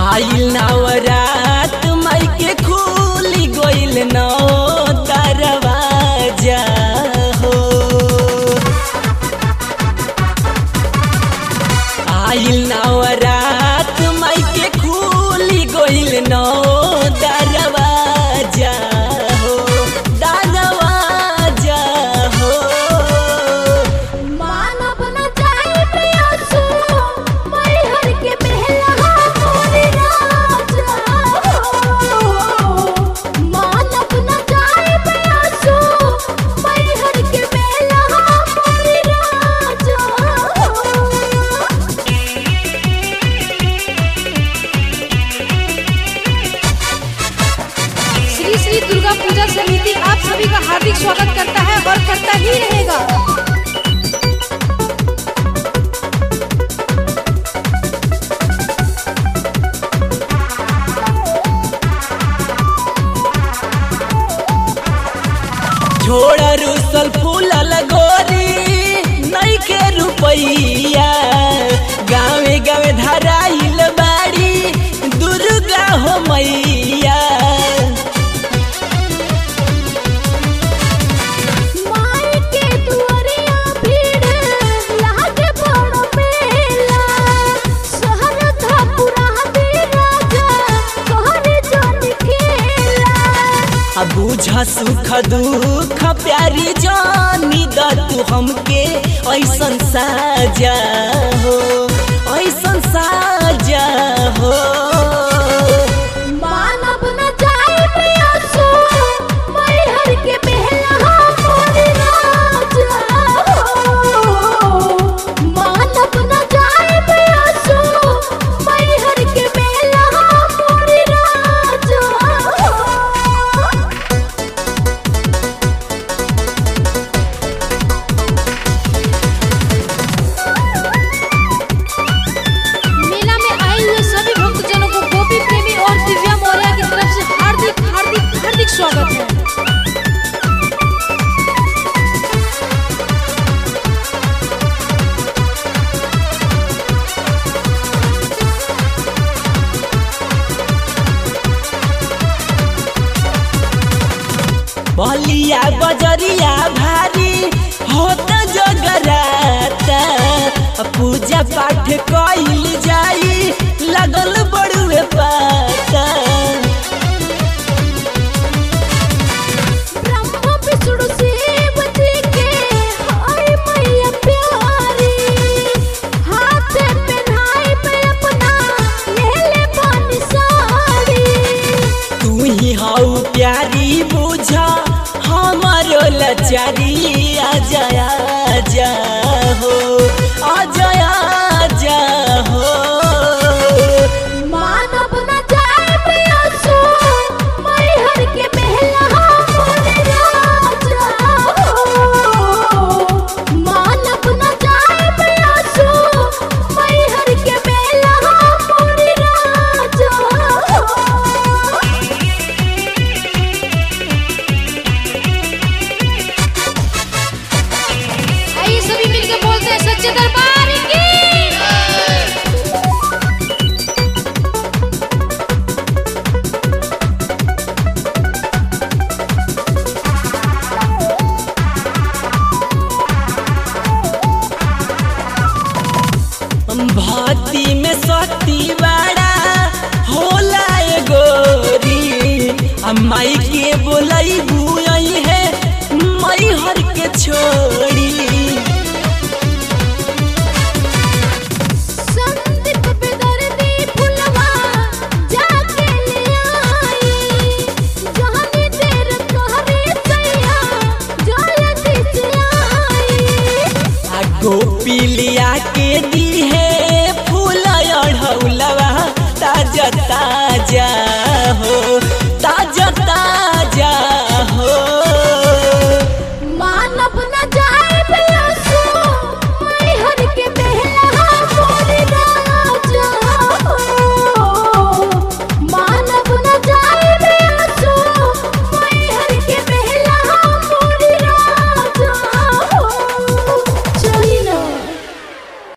आइल नवरात माई के खुली गइल नौ दरवाजा हो आइल नवरात माई के खुली गइल नौ दरवाजा हो दरवाजा हो मानव न जाए प्रियसु मैहर के बेला मोरे राजा मानव न जाए प्रियसु मैहर के बेला मोरे राजा श्री श्री दुर्गा पूजा समिति आप सभी का हार्दिक स्वागत करता है और करता ही रहेगा छोड़ रुसल फूलल गोरी नई के रुपैया गावे गावे धराइल बाड़ी दुर्गा हो मैया माई के दुआरिया भीड़ लागे बड़ मेला शहर धपुरा दे राजा कहरे जन खेला आ बुझ सुख दुख प्यारी जानी द तू हमके ऐसन साजा हो ऐसन साजा हो मानव न जाए प्रियसु मैहर के बेला मोरे राजा मानव न जाए प्रियसु मैहर के बेला मोरे राजा मेला में आए हुए सभी भक्तजनों को गोपी प्रेमी और दिव्या मौर्य की तरफ से हार्दिक हार्दिक हार्दिक स्वागत है बलिया बजरिया भारी होत जगराता पूजा पाठ कइल जाई लगल बड़ुए पाता ब्रह्मा विष्णु शिव जी के हाय मैया प्यारी हाथ पहनाई पे अपना ले ले पानी साड़ी तू ही हऊ प्यारी बुझ हमारो लचारी आजा आजा हो आजा आजा हो मानव न जाए प्रियसु मैहर के बेला मोरे राजा मानव न जाए प्रियसु मैहर के बेला मोरे राजा आइए सभी मिलकर बोलते हैं सच्चे दरबार की भक्ति में शक्ति बड़ा होला ए गोरी आ माई के बोलई बुआई है मई हर के छोड़ी संदीप बेदर्दी फुलवा जाके ले आई जहानी देर कहरे सैया जल्दी से आई आ गोपी लिया के दी है